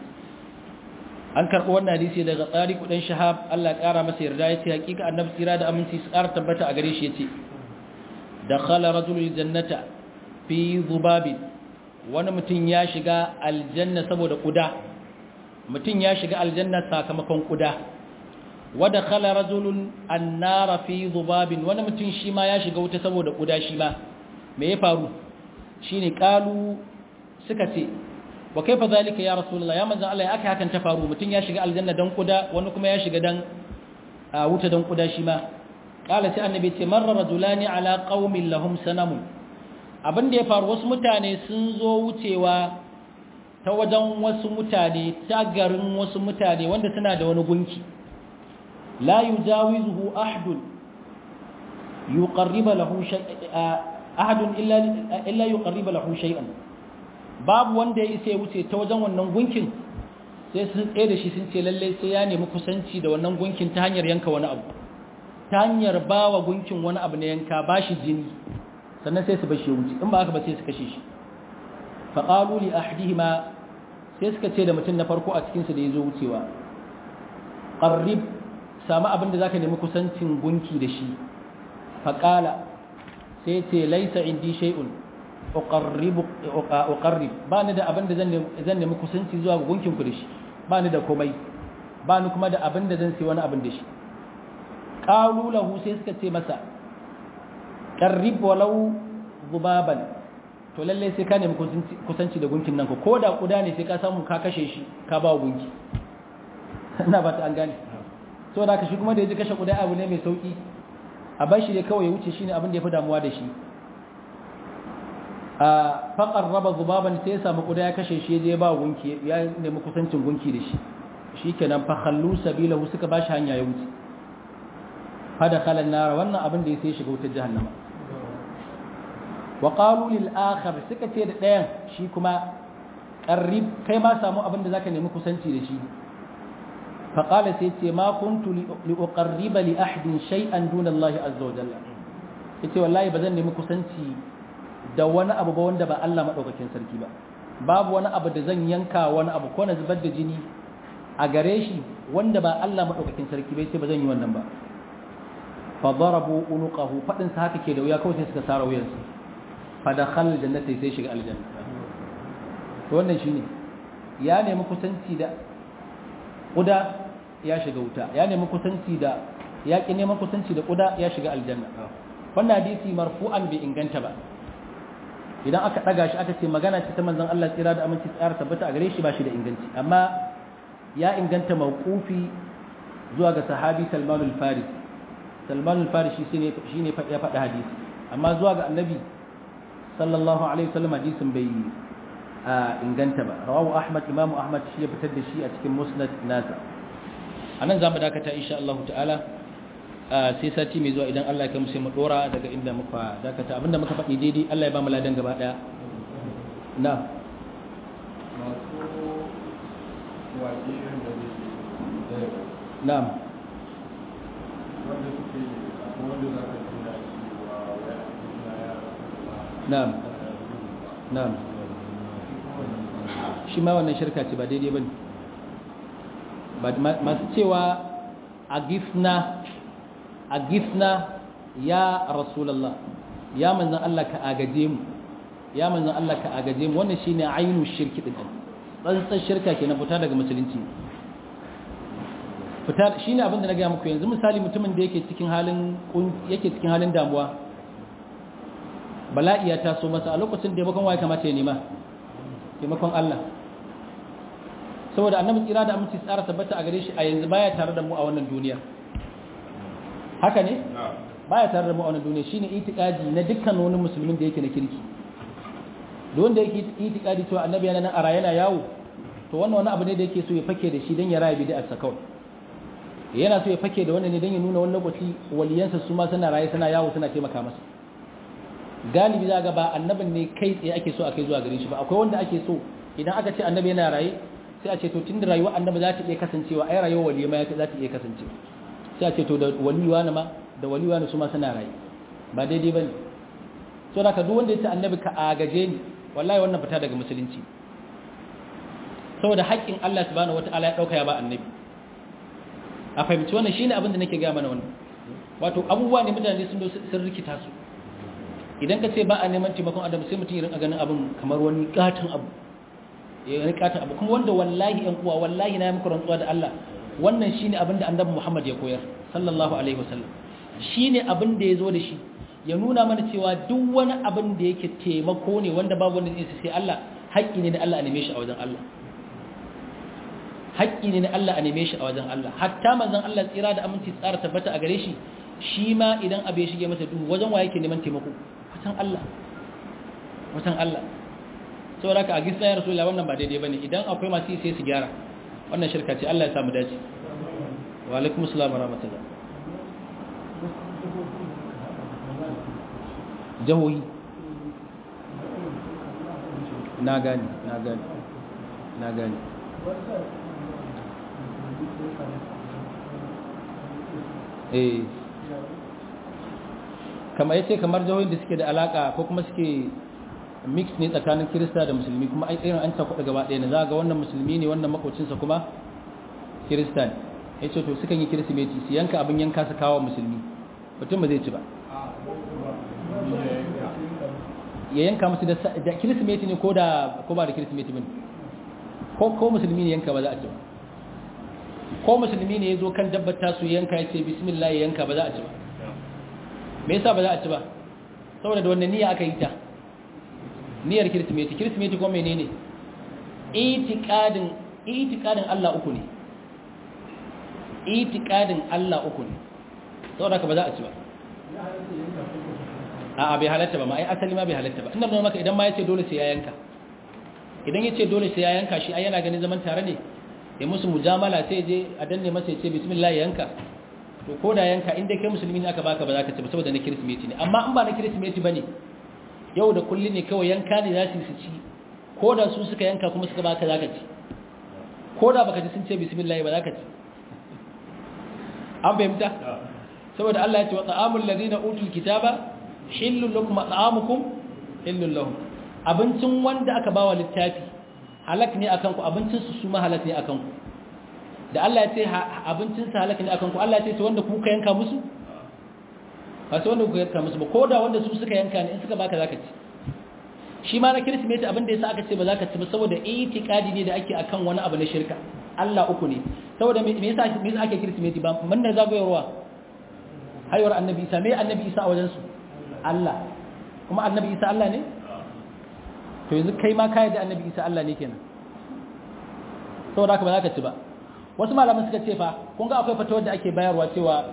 an karbo wannan hadisi daga tariq dan shihab Allah ya kara masa yarda yace hakika annabi sira da aminci su kara tabbata a gare shi yace dakhala rajulul jannata fi zubabin wani mutum ya shiga aljanna saboda kuda mutum ya shiga aljanna sakamakon kuda wada khala rajulun annara fi zubabin wani mutum shi ma ya shiga wuta saboda kuda shi ma me ya faru shine kalu suka ce wa kaifa zalika ya rasulullah ya manzon Allah ya aka hakan ta faru mutum ya shiga aljanna dan kuda wani kuma ya shiga dan wuta dan kuda shi ma qala sai annabi ce marra rajulani ala qaumin lahum sanamun abin da ya faru wasu mutane sun zo wucewa ta wajen wasu mutane ta garin wasu mutane wanda suna da wani gunki la yujawizuhu ahadun yuqarriba lahu ahadun illa illa yuqarriba lahu shay'an babu wanda ya isa ya wuce ta wajen wannan gunkin sai sun tsaye da shi sun ce lalle sai ya nemi kusanci da wannan gunkin ta hanyar yanka wani abu ta hanyar bawa gunkin wani abu na yanka bashi jini sannan sai su bashi ya wuce in ba haka ba sai su kashe shi faƙalu li ahdihima sai suka ce da mutum na farko a cikinsu da ya zo wucewa ƙarrib samu abin da za ka nemi kusancin gunki da shi faƙala sai ce laisa indi shay'un uqarrib ba ni da abin da zan nemi kusanci zuwa ga gunkinku da shi ba ni da komai ba ni kuma da abin da zan sai wani abin da shi ƙalu lahu sai suka ce masa qarrib walau zubaban to lalle sai ka nemi kusanci da gunkin nan ko da kuda ne sai ka samu ka kashe shi ka ba gunki ina ba ta an gane to da ka shi kuma da yaji kashe kuda abu ne mai sauki a bar shi ne kawai ya wuce shine abin da yafi damuwa da shi a faqar raba zubaban sai ya samu kuda ya kashe shi je ba gunki ya nemi kusancin gunki da shi shikenan fa khallu sabilahu suka bashi hanya ya wuce fa dakhala an-nar wannan abin da ya sai shiga wutar jahannama wa qalu lil akhar suka ce da ɗayan shi kuma qarrib kai ma samu abin da zaka nemi kusanci da shi fa qala sai ce ma kuntu li uqarriba li ahadin shay'an duna Allah azza wa jalla yace wallahi bazan nemi kusanci da wani abu ba wanda ba Allah madaukakin sarki ba babu wani abu da zan yanka wani abu ko na zubar da jini a gare shi wanda ba Allah madaukakin sarki bai ce ba zan yi wannan ba fa darabu unuqahu fadin sa haka ke da wuya kawai sai suka sara wuyansa fadakhala aljannata sai shiga aljanna to wannan shine ya nemi kusanci da kuda ya shiga wuta ya nemi kusanci da ya ki neman kusanci da kuda ya shiga aljanna wannan hadisi marfu'an bai inganta ba idan aka daga shi aka ce magana ce ta manzon Allah tsira da aminci tsara tabbata a gare shi ba shi da inganci amma ya inganta mawqufi zuwa ga sahabi Salman al-Farisi Salman al-Farisi shine shine ya faɗa hadisi amma zuwa ga annabi sallallahu alaihi wasallam hadisin bai inganta ba rawahu ahmad imam ahmad shi ya fitar da shi a cikin musnad nasa anan zamu dakata insha Allah ta'ala sai sati mai zuwa idan Allah ya kai mu sai mu dora daga inda muka dakata abinda muka faɗi daidai Allah ya ba mu ladan gaba daya na na'am na'am na'am shi ma wannan shirka ce ba daidai bane masu cewa a gifna a gifna ya rasulallah ya manzan Allah ka agaje mu ya manzan Allah ka agaje mu wannan shine ainu shirki din tsantsan shirka kenan fita daga musulunci fita shine abin da na ga muku yanzu misali mutumin da yake cikin halin yake cikin halin damuwa bala'i ya taso masa a lokacin da bakon waye kamata ya nema taimakon Allah saboda annabi tsira da aminci tsara tabbata a gare shi a yanzu baya tare da mu a wannan duniya haka ne baya tare da mu a wannan duniya shine itikadi na dukkan wani musulmin da yake na kirki da wanda yake itikadi cewa annabi yana nan a raye yana yawo to wannan wani abu ne da yake so ya fake da shi dan ya raye bid'a sa kawai yana so ya fake da wannan ne dan ya nuna wani lokaci waliyansa su ma suna raye suna yawo suna taimaka masa galibi za ga ba annabin ne kai tsaye ake so a kai zuwa gare shi ba akwai wanda ake so idan aka ce annabi yana raye sai a ce to tunda rayuwar annabi za ta iya kasancewa ai rayuwar waliyi ma za ta iya kasance sai a ce to da waliwa na ma da waliwa na su ma suna raye ba daidai bane so da ka duk wanda ya ce annabi ka agaje ni wallahi wannan fita daga musulunci saboda haƙƙin Allah subhanahu wataala ya dauka ya ba annabi a fahimci wannan shine abin da nake ga mana wannan wato abubuwa ne mutane sun sun rikita su idan ka ce ba a neman taimakon adam sai mutum ya rinka ganin abin kamar wani katon abu ya yi katon abu kuma wanda wallahi yan uwa wallahi na yi muku rantsuwa da Allah wannan shine abin da annabi Muhammad ya koyar sallallahu alaihi wasallam shine abin da ya zo da shi ya nuna mana cewa duk wani abin da yake taimako ne wanda babu wanda zai sai Allah haƙƙi ne na Allah a neme shi a wajen Allah haƙƙi ne na Allah a neme shi a wajen Allah hatta manzon Allah tsira da aminci tsara tabbata a gare shi shi ma idan abu ya shige masa duhu wajen wa yake neman taimako wajen Allah wajen Allah saboda haka a gisa ya rasulullah wannan ba daidai bane idan akwai masu yi sai su gyara wannan shirka ce Allah ya samu dace wa alaikum assalam wa rahmatullah jahohi na gani na gani na gani eh kamar yace kamar jahohin da suke da alaka ko kuma suke mix ne tsakanin kirista da musulmi kuma ai irin an ta kuɗa gaba ɗaya ne za ga wannan musulmi ne wannan makocinsa kuma kirista ne ya ce to sukan yi kirsimeti su yanka abin yanka su kawo musulmi mutum ba zai ci ba ya yanka musu da kirsimeti ne ko da ko ba da kirsimeti bane ko ko musulmi ne yanka ba za a ci ba ko musulmi ne ya zo kan dabbata su yanka ya ce bismillah ya yanka ba za a ci ba me yasa ba za a ci ba saboda da wannan niyya aka yi ta niyyar kirsimeti kirsimeti ko menene itiqadin itiqadin Allah uku ne itiqadin Allah uku ne saboda ka ba za a ci ba a'a bai halatta ba ma ai asali ma bai halatta ba ina nuna maka idan ma yace dole sai ya yanka idan yace dole sai ya yanka shi ai yana ganin zaman tare ne ya musu mujamala sai je a danne masa ya ce bismillah yanka to ko da yanka inda kai musulmi ne aka baka ba za ka ci ba saboda na kirsimeti ne amma in ba na kirsimeti ba ne yau da kulli ne kawai yanka ne za su su ci ko da su suka yanka kuma suka baka za ka ci ko da baka ji sun ce bismillah ba za ka ci an fahimta saboda Allah ya ce wa ta'amul ladina utul kitaba hillul lakum ta'amukum hillul lahum abincin wanda aka bawa littafi halak ne akan ku abincin su su ma halak ne akan ku da Allah ya ce abincin sa halak ne akan ku Allah ya ce to wanda kuka yanka musu ba sai wanda kuka yanka musu ba ko da wanda su suka yanka ne in suka baka zaka ci shi ma na kirsimeti abin da yasa aka ce ba zaka ci ba saboda itikadi ne da ake akan wani abu na shirka Allah uku ne saboda me yasa me yasa ake kirsimeti ba mun da zagoyarwa haihuwar annabi Isa me annabi Isa a wajen su Allah kuma annabi Isa Allah ne to yanzu kai ma kai da annabi Isa Allah ne kenan saboda haka ba zaka ci ba wasu malaman suka ce fa kun ga akwai fatawar da ake bayarwa cewa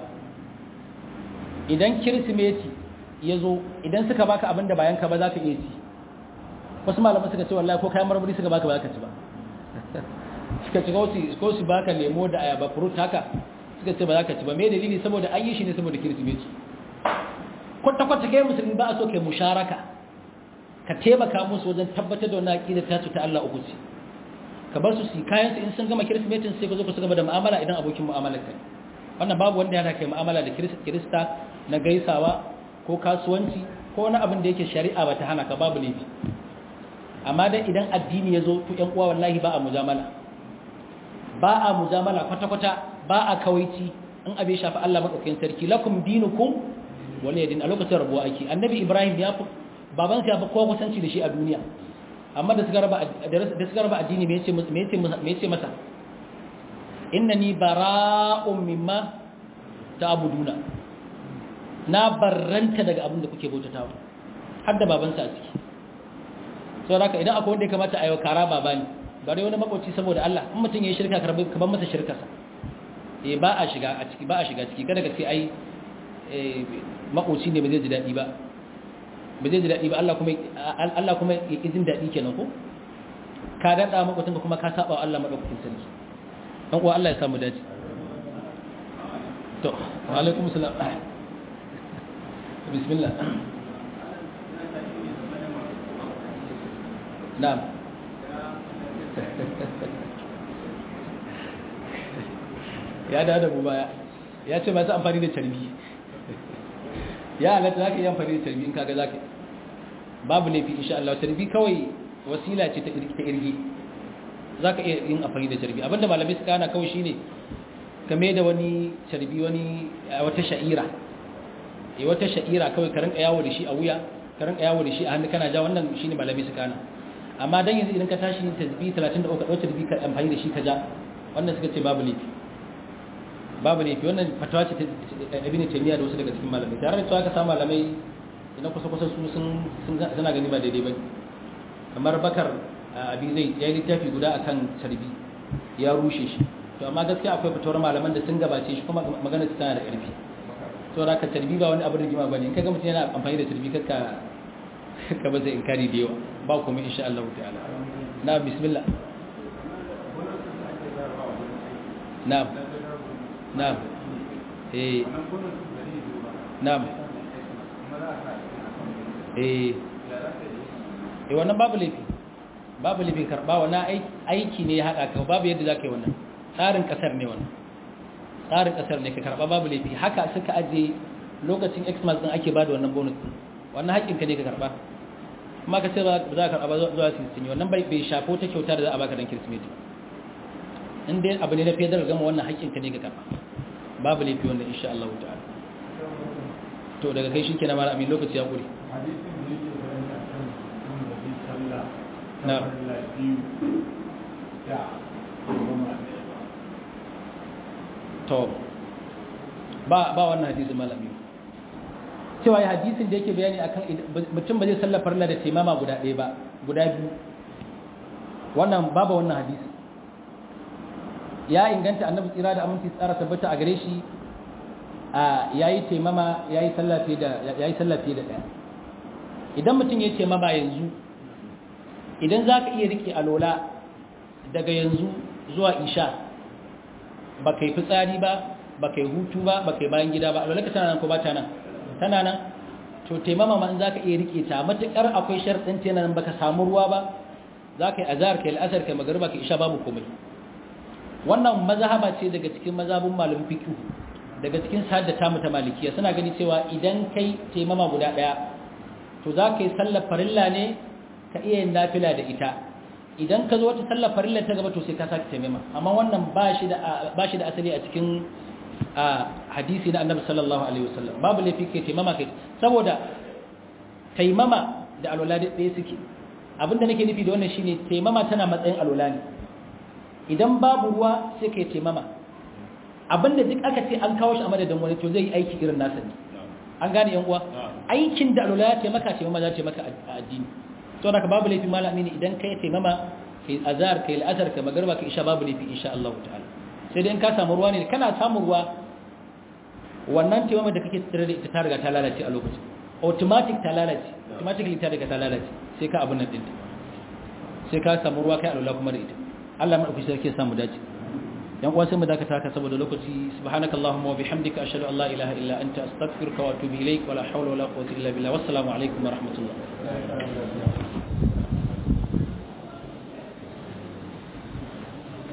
idan kirsimeti ya zo idan suka baka abin da bayan ka ba za ka iya ci wasu malaman suka ce wallahi ko kayan marmari suka baka ba za ka ci ba suka ci ko su baka lemo da ayaba fruit haka suka ce ba za ka ci ba me dalili saboda an yi shi ne saboda kirsimeti kwata-kwata kai musulmi ba a so kai musharaka ka taimaka musu wajen tabbatar da wani aƙidar ta ta Allah uku ce ka bar su su kayan su in sun gama kirsimetin sai ka zo ku su gaba da mu'amala idan abokin mu'amalar kai wannan babu wanda yana kai mu'amala da kirista na gaisawa ko kasuwanci ko wani abin da yake shari'a ba ta hana ka babu laifi amma dan idan addini ya zo to ƴan uwa wallahi ba a mujamala ba a mujamala kwata-kwata ba a kawaici in abe shafi Allah madaukakin sarki lakum dinukum wani yadin a lokacin rabuwa ake annabi ibrahim ya fi babansa ya fi kowa kusanci da shi a duniya amma da suka raba addini me yace masa innani bara'un mimma ta'buduna na barranta daga abin da kuke bautatawa har da babansa a ciki saboda haka idan akwai wanda ya kamata a yi kara baba ne ba dai wani makoci saboda Allah in mutum ya yi shirka ka ban masa shirkarsa eh ba a shiga a ciki ba a shiga ciki kada ka ce ai makoci ne ba zai ji daɗi ba ba zai ji daɗi ba Allah kuma Allah kuma ya jin daɗi kenan ko ka daɗa makwacin ka kuma ka saba wa Allah maɗaukakin sarki ɗan uwa Allah ya samu dace to wa alaikum salam bismillah na'am ya da da mu baya ya ce masu amfani da carbi ya halatta za ka yi amfani da tarbi in kaga za ka babu laifi insha Allah tarbi kawai wasila ce ta irgi za ka iya yin amfani da tarbi abinda malamai suka hana kawai shine game da wani tarbi wani wata sha'ira eh wata sha'ira kawai ka rinka yawo da shi a wuya ka rinka yawo da shi a hannu kana ja wannan shine malamai suka hana amma dan yanzu idan ka tashi yin tasbi 33 ka dauki tarbi ka amfani da shi ka ja wannan suka ce babu laifi babu laifi wannan fatawa ce ta ibn taymiya da wasu daga cikin malamai tare da cewa ka samu malamai ina kusa kusa su sun suna gani ba daidai ba kamar bakar abi zai ya yi littafi guda akan tarbi ya rushe shi to amma gaskiya akwai fatawar malaman da sun gabace shi kuma magana su tana da ƙarfi to da ka tarbi ba wani abin rigima bane in kaga mutum yana amfani da tarbi kakka ka ba zai inkari da yawa ba kuma insha Allah ta'ala na bismillah na'am na'am eh na'am eh eh wannan babu laifi babu laifin karba wannan aiki ne ya haɗa ka babu yadda za ka yi wannan tsarin ƙasar ne wannan tsarin ƙasar ne ka karba babu laifi haka suka aje lokacin xmas ɗin ake ba da wannan bonus ɗin wannan haƙƙinka ne ka karba kuma ka ce ba za ka karba zuwa su yi wannan bai shafo ta kyauta da za a baka don kirsimeti in dai abu ne na fiye da gama wannan haƙƙinka ne ka karba babu laifi wannan insha Allah ta'ala to daga kai shi kenan mara amin lokaci ya ƙure na to ba ba wannan hadisin malami cewa ya hadisin da yake bayani akan mutum ba zai sallar farla da taimama guda ɗaya ba guda biyu wannan babu wannan hadisi ya inganta annabi tsira da aminci tsara tabbata a gare shi a yayi taimama yayi sallah fiye da yayi sallah fiye da ɗaya idan mutum ya taimama yanzu idan za ka iya riƙe alola daga yanzu zuwa isha ba kai fitsari ba ba kai hutu ba ba kai bayan gida ba alwala ka tana nan ko ba ta nan tana nan to taimama ma in za ka iya rike ta matuƙar akwai sharɗin tana nan baka samu ruwa ba za ka yi azhar kai al'asar kai magariba kai isha babu komai wannan mazhaba ce daga cikin mazhabun malamin fiqh daga cikin saddata mu ta malikiya suna gani cewa idan kai taimama guda daya to za ka yi sallar farilla ne ka iya yin nafila da ita idan ka zo wata sallar farilla ta gaba to sai ka sake taimama amma wannan ba shi da ba shi da asali a cikin hadisi na annabi sallallahu alaihi wasallam babu laifi kai taimama kai saboda taimama da alwala da ɗaya suke abinda nake nufi da wannan shine taimama tana matsayin alwala ne idan babu ruwa sai kai taimama abinda duk aka ce an kawo shi a madadin wani to zai yi aiki irin nasa ne an gane yan uwa aikin da alwala ya taimaka taimama za ta taimaka a addini to da babu laifi malami ne idan kai taimama kai azhar kai al'asar kai magarba kai isha babu laifi insha Allah ta'ala sai dai in ka samu ruwa ne kana samun ruwa wannan taimama da kake tsire da ita ta riga ta lalace a lokacin automatic ta lalace automatically ta riga ta lalace sai ka abun nan dinta sai ka samu ruwa kai alwala kuma da ita Allah madauki sarki ya samu dace yan uwa sai mu dakata haka saboda lokaci subhanakallahumma wa bihamdika ashhadu an la ilaha illa anta astaghfiruka wa atubu ilaik wa la hawla wa la quwwata illa billah wassalamu alaikum wa rahmatullah